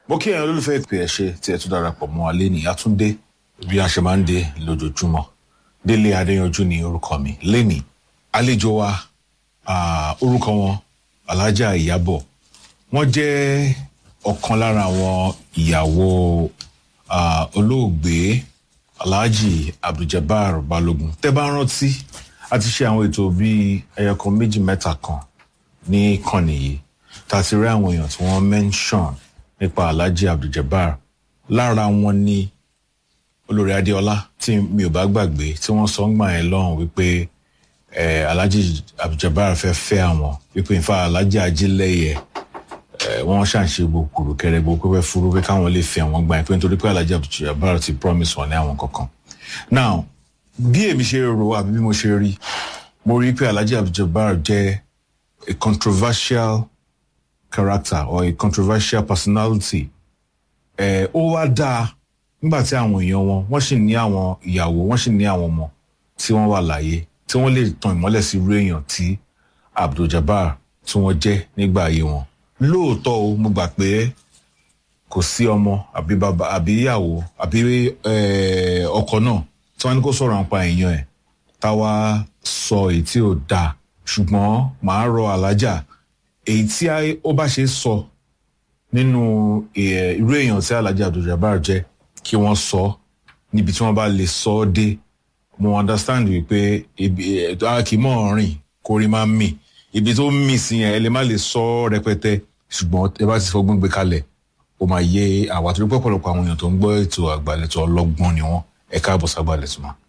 mo kí ẹ̀yin olólùfẹ́ ìpè ẹ̀ ṣe tí ẹ tún darapọ̀ mọ́ wa lẹ́nìí àtúndé bí a ṣe máa ń dé lójoojúmọ́ délé adéyanjú ni orúkọ mi lẹ́nìí àlejò wa ah, orúkọ wọn alájà ìyábọ̀ wọ́n jẹ́ ọ̀kan lára àwọn ìyàwó ah, olóògbé alhaji abduljabar balogun tẹ́ bá rántí a ti ṣe àwọn ètò bíi ẹyọkan méjì mẹ́ta kan ní ìkànnì yìí tá a ti rí àwọn èèyàn tí wọ́n mention nípa alhaji abduljabar lára wọn ni olórí adéọlá tí mi ò bá gbàgbé tí wọ́n sọ ń gbà yẹn lọ́hùn wípé eh, alhaji abduljabar fẹ́ fẹ́ àwọn wípé nfa alhaji ajílẹ̀yẹ eh, wọ́n ṣàǹṣe gbogbo kẹrẹ gbogbo pẹ́pẹ́ furu pé káwọn lè fẹ́ àwọn gbà yẹn pé nítorí pé alhaji abduljabar ti promise wọn ní àwọn kankan now bí èmi ṣe rò àbí bí mo ṣe rí mo rí pé alhaji abduljabar jẹ́ a controversial character or a controversial personality ẹ ó wá dáa nígbà tí àwọn èèyàn wọn wọ́n sì ní àwọn ìyàwó wọ́n sì ní àwọn ọmọ tí wọ́n wà láyé tí wọ́n lè tan ìmọ́lẹ̀ sí irú èèyàn tí abduljabar tí wọ́n jẹ́ nígbà ayé wọn lóòótọ́ o mo gbà pé kò sí ọmọ àbí bàbá àbí ìyàwó àbí eh, ọkọ náà tí wọ́n ní kó sọ̀rọ̀ nípa èèyàn ẹ̀ táwa sọ èyí tí ò dáa ṣùgbọ́n màá rọ alájà èyí tí ó bá ṣe sọ nínú eh, irú èèyàn tí alájà abduljabar jẹ́ kí wọ́n sọ níbi tí wọ́n bá lè sọ ọ́ dé mo understand wípé ibi a kì í mọ̀ rìn kó rí máa ń mì ibi tó ń mì sí yẹn ẹ lè má lè sọ ọ́ rẹpẹtẹ ṣùgbọ́n ẹ bá ti fọgbọ́n gbé kalẹ̀ ó máa yé àwa torí pọ̀pọ̀lọpọ̀ àwọn èèyàn tó ń gbọ́ ètò àgbàlẹ̀tọ̀ ọlọ́gbọ́n ni wọ́n ẹ káàbọ̀ ságbàlẹ̀tọ̀ máa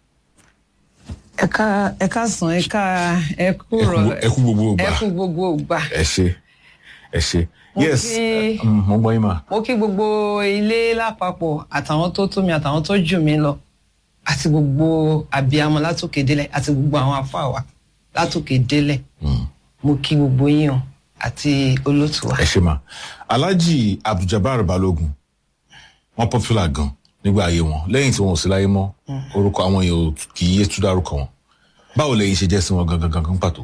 ẹ ká ẹ ká sàn ẹ ká ẹ kú rọ ẹ kú gbogbo ẹ ìgbà kú gbogbo ìgbà ẹ ṣe ẹ ṣe Mo yes kí- eh, mm, mo gbọ́ yín mà mo kí gbogbo ilé lápapọ̀ àtàwọn tó tó mi àtàwọn tó jù mí lọ àti gbogbo àbíamọ látòkè délẹ̀ àti gbogbo àwọn afáwa látòkè délẹ̀ mo kí gbogbo yín o àti olótù wa. ẹ ṣe mà alhaji abduljabar balogun wọn popular gan nígbà ayé wọn lẹ́yìn tí wọn ò sí láyé mọ́ orúkọ àwọn èèyàn ò kì í yé tú dárúkọ wọn báwo lẹ́yìn ṣe jẹ́ sí wọn gangan gangan pàtó.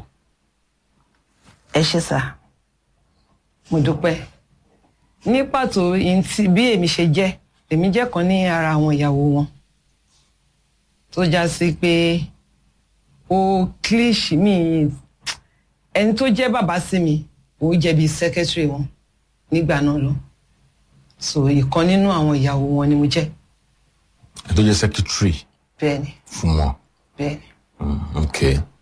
ẹ ṣe sá mo dúpẹ́ ní pàtó ihun tí- bí èmi ṣe jẹ́ èmi jẹ́ kan ní ara àwọn ìyàwó wọn tó já sí pé ó kílíṣì mi ẹni tó jẹ́ bàbá sí mi ó jẹ́ bíi sẹ́kẹ́tìrì wọn nígbà náà lọ so ìkan nínú àwọn ìyàwó wọn ni mo jẹ́ ẹ tó jẹ́ secretary bẹ́ẹ̀ ni fún wọn bẹ́ẹ̀ ni Mm, ok